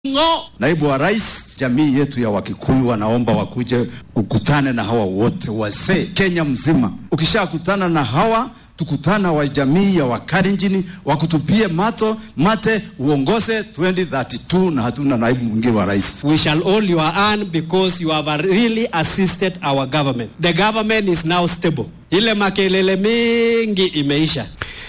ng'o. Naibu wa Rais, jamii yetu ya Wakikuyu wanaomba wakuje ukutane na hawa wote wazee Kenya mzima. Ukishakutana na hawa tukutana wa jamii ya Wakalenjin wakutupie mato mate uongoze 2032 na hatuna naibu mwingine wa rais. We shall all your earn because you have really assisted our government. The government is now stable. Ile makelele mingi imeisha.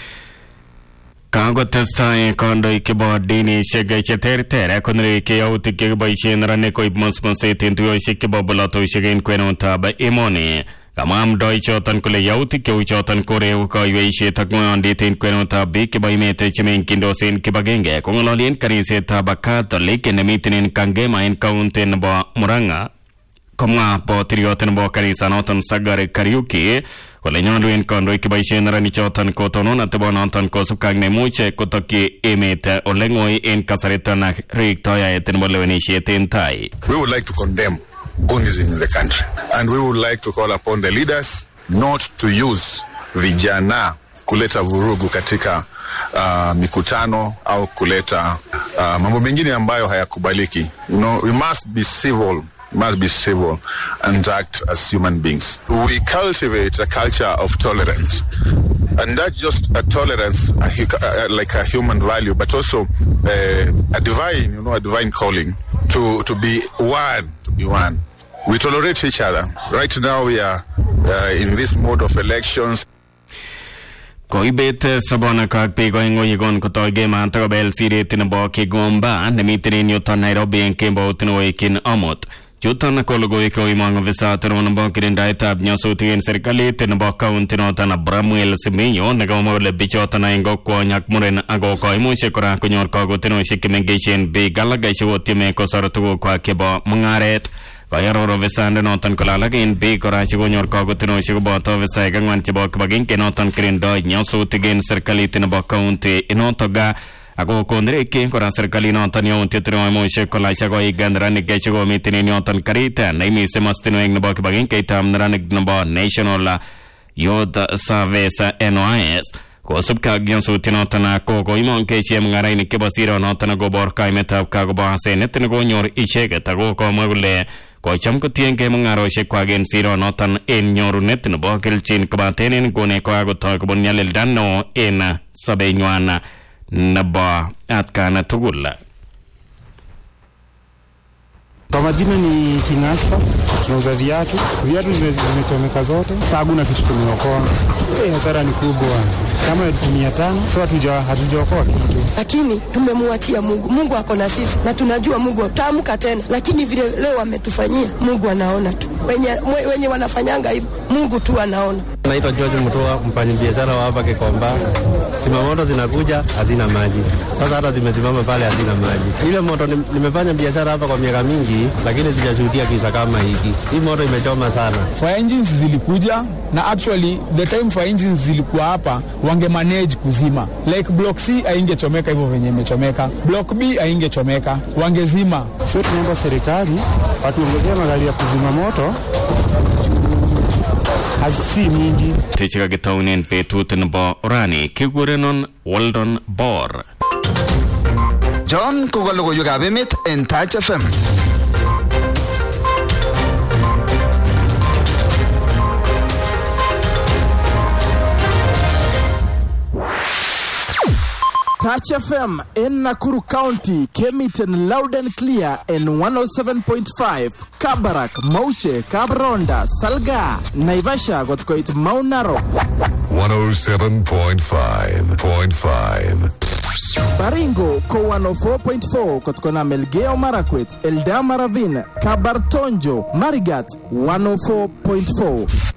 Kakotestai kandoik chebo dinishek cheterter konereki yautik chekiboisien neranik koib musmuset en tuyoshek chebo bolotosiek en kwenutab emoni kamwa amdoichoton kole yautik cheu choton koreu kaiweisiet ak ng'oyondit en kwenutab biik chebo emet chemeng'yindos en kibagenge kong'ololi en kanisetab Catholic nemiten en Kangema en kaunti nebo Murang'a komwa botiryot nebo kanisanoton Sagari Kariuki kole nyolu en kandoik cheboisien neranichoton kotonon atebonoton kosubkei ak nemuche kotokyi emet ole ng'oi en kasariton ak riktoi yaet nebo lewenisiet en tai We would like to condemn Gunism in the country. And we would like to call upon the leaders not to use vijana kuleta vurugu katika uh, mikutano au kuleta uh, mambo mengine ambayo hayakubaliki. You know, we must be civil we must be civil and act as human beings. We cultivate a culture of tolerance. And not just a tolerance, a, hu- uh, like a human value, but also uh, a divine, you know, a divine calling to, to be one, to be one. We tolerate each other. Right now we are uh, in this mode of elections. koibet sobonek ak biik oeng yekon kotoi kemat akobel siret nebo Kigomba nemiten en yuton Nairobi en kembout newekin amut chuton ko logoiwek koimong ofisat neo nebo kirindaetab nyasutik en serikalit nebo kaunti noton Bramwel Siminyo nekamwa kole bichoton aeng ko kwony ak muren ako koimuche kora konyor kakotinosiek chemengechen biik alak chekotieme kosor tugukwak chebo mung'aret Kayaror ofisande noton kole alak en biik kora chekonyor kakotinosiek koboto ofisaek ang'wan chebo kibagenge noton kirindoi nyasutik en serikalit nebo kaunti inotok ga ako konereki kora serikalit noton yautiet nemoimuche kolach akoik neranik chekomiten en yoton karit neimisi mastinwek nebo kibagengeitab neranik nebo National Youth Service NYS kosubkei ak nyasutyonoton ko koimong kesie mung'arainik chebo sironoton akobor kaimetab kakobo asenet nekonyor icheket ako komwa kole kocham kotiengei mung'arosiekwak en sironoton en nyorunet nebo kelchin kobaten en nguni kokakotoi kobun nyalilda neo en sobenywan nebo atkan tugul Kwa majina ni Kingaspa, tunauza viatu. Viatu zime- zimechomeka zote, sasa hakuna kitu tumeokoa. Eh, hasara ni kubwa, kama elfu mia tano sasa hatuja hatujaokoa kitu. lakini tumemwachia Mungu. Mungu ako na sisi na tunajua Mungu taamka tena, lakini vile leo wametufanyia, Mungu anaona tu. Wenye, mwe- wenye wanafanyanga hivyo, Mungu tu anaona. Naitwa George Mutua, mfanyabiashara wa hapa Kikomba. Zimamoto zinakuja hazina maji, sasa hata zimesimama pale hazina maji. Ile moto nim- nimefanya biashara hapa kwa miaka mingi, lakini sijashuhudia kisa kama hiki. Hii moto imechoma sana. fire engines zilikuja na actually the time fire engines zilikuwa hapa wange manage kuzima like block c aingechomeka hivyo venye imechomeka block b aingechomeka wangezima Sio, tunaomba serikali watuongezee magari ya kuzima moto, hazisi mingi. techekakitaunen betut nebo rani kikurenon Weldon Bor John ko ka logoiwekab emet en Touch FM. Touch FM in Nakuru County came it in loud and clear in 107.5 Kabarak, Mauche, Kabronda, Salga, Naivasha got quite Mount Narok, 107.5.5. Baringo ko 104.4 kotkona Melgeo Marakwet, Eldama Ravine, Kabartonjo, Marigat 104.4